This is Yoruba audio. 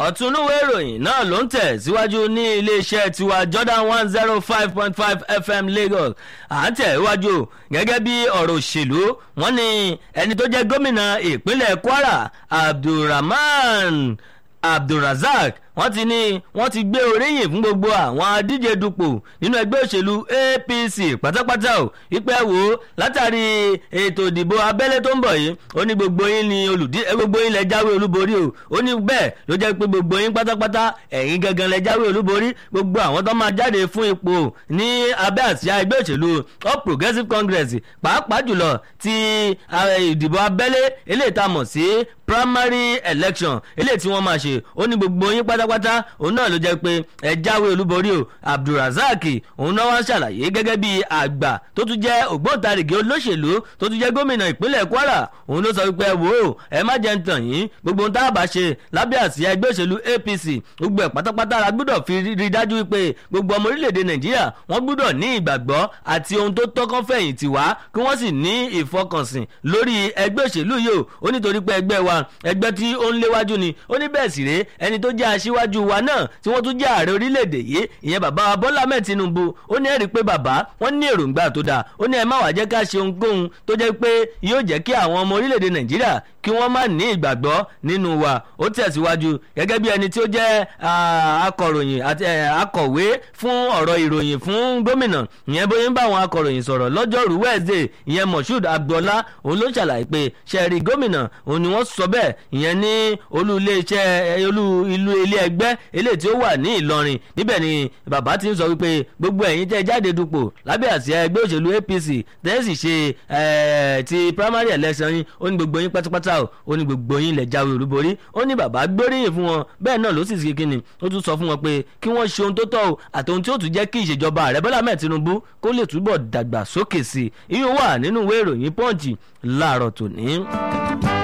ọ̀túnúwé ìròyìn náà ló ń tẹ̀ síwájú ní iléeṣẹ́ tiwa Jordan one zero five point five FM Lagos à ń tẹ̀ iwájú gẹ́gẹ́ bí ọ̀rọ̀ òṣèlú wọ́n ní ẹni tó jẹ́ gómìnà ìpínlẹ̀ Kwara Abdulrahman Abdulrazak wọ́n ti ní wọ́n ti gbé oríyìn fún gbogbo àwọn adíje dupò nínú ẹgbẹ́ òṣèlú APC pátápátá o ìpẹ́ wò ó látàrí ètò ìdìbò abẹ́lé tó ń bọ̀ yìí ó ní gbogbo yín ni olùdí gbogbo yín lẹ jáwé olúborí o ó ní bẹ́ẹ̀ ló jẹ́ pé gbogbo yín pátápátá ẹ̀yin gangan lẹ jáwé olúborí gbogbo àwọn tó máa jáde fún ipò ní abẹ́ àsíá ẹgbẹ́ òṣèlú All Progressives Congress pàápàá jùlọ ti ìdìbò abẹ́lé eléyìí tá a mọ̀ sí primary election eléyìí tí wọ́n máa ṣe ó ní gbogbo yín pátápátá òun náà ló jẹ́ pé ẹ jáwé olúborí o abdulrasaq òun náà wá ṣàlàyé gẹ́gẹ́ bí àgbà tó tún jẹ́ ògbóǹtarìgì olóṣèlú tó tún jẹ́ gómìnà ìpínlẹ̀ kwara òun ló sọ wípé ẹ wò ó ẹ má jẹ́ ń tàn yín gbogbo ohun tá a bá ṣe lábẹ́ àsíá ẹgbẹ́ òṣèlú apc gbogbo ẹ̀ pátápátá la gbọ́dọ̀ fi rí dájú wípé gbogbo ọmọ orílẹ̀-èdè nàìjíríà wọ́n gbọ́dọ̀ ní ìgbàgbọ́ àti ohun tó tọ́kàn fẹ̀yìntì wá kí wọ́n sì ní ìfọkànsìn lórí ẹgbẹ́ òṣèlú yìí o ó nítorí pé ẹgbẹ́ wa ẹgbẹ́ tí ó ń léwájú ni ó ní bẹ́ẹ̀ sì rèé ẹni tó jẹ́ aṣíwájú wa náà tí wọ́n tún jẹ́ ààrẹ orílẹ̀-èdè yìí ìyẹn bàbá wa bọ́lá mẹ́ẹ̀ tinubu ó ní ẹ̀rí pé bàbá wọ́n ní èròǹgbà tó dáa ó ní ẹ má wàá jẹ́ ká ṣe ohunkóhun tó jẹ́ pé yóò jẹ́ kí àwọn ọmọ orílẹ̀-èdè nàìjíríà kí wọ́n má ní ìgbàgbọ́ nínú wa ó tẹ̀síwájú gẹ́gẹ́ bí ẹni tí ó jẹ́ akọ̀ròyìn àti akọ̀wé fún ọ̀rọ̀ ìròyìn fún gómìnà ìyẹn bóyá ń bá àwọn akọ̀ròyìn sọ̀rọ̀ lọ́jọ́rú Wednesday ìyẹn Moshood Abdullahi òun ló ṣàlàyé pé ṣẹ́ẹ̀rì gómìnà òun ni wọ́n sọ bẹ́ẹ̀ ìyẹn ní olú iléeṣẹ́ olú ìlú ilé ẹgbẹ́ eléyìí tí ó wà ní Ìlọrin níbẹ̀ ni bàbá ti ń sọ wípé gbogbo ẹ̀yin tẹ́ jáde dupò lábẹ́ àsíá ẹgbẹ́ òṣèlú APC tẹ́sí ṣe ti primary election yín ó ní gbogbo yín pátápátá o ó ní gbogbo yín lẹ jáwé olúborí ó ní bàbá gbóríyìn fún wọn bẹ́ẹ̀ náà ló sì ṣe kíni ó tún sọ fún wọn pé kí wọ́n ṣe ohun tó tọ́ o àti ohun tí ó tún jẹ́ kí ìṣèjọba ààrẹ Bọ́lá mẹ́ẹ̀ Tinubu kó lè túbọ̀ dàgbà sókè sí i ìyún wà nínú ìwé ìròyìn Punch láàárọ̀ tòní.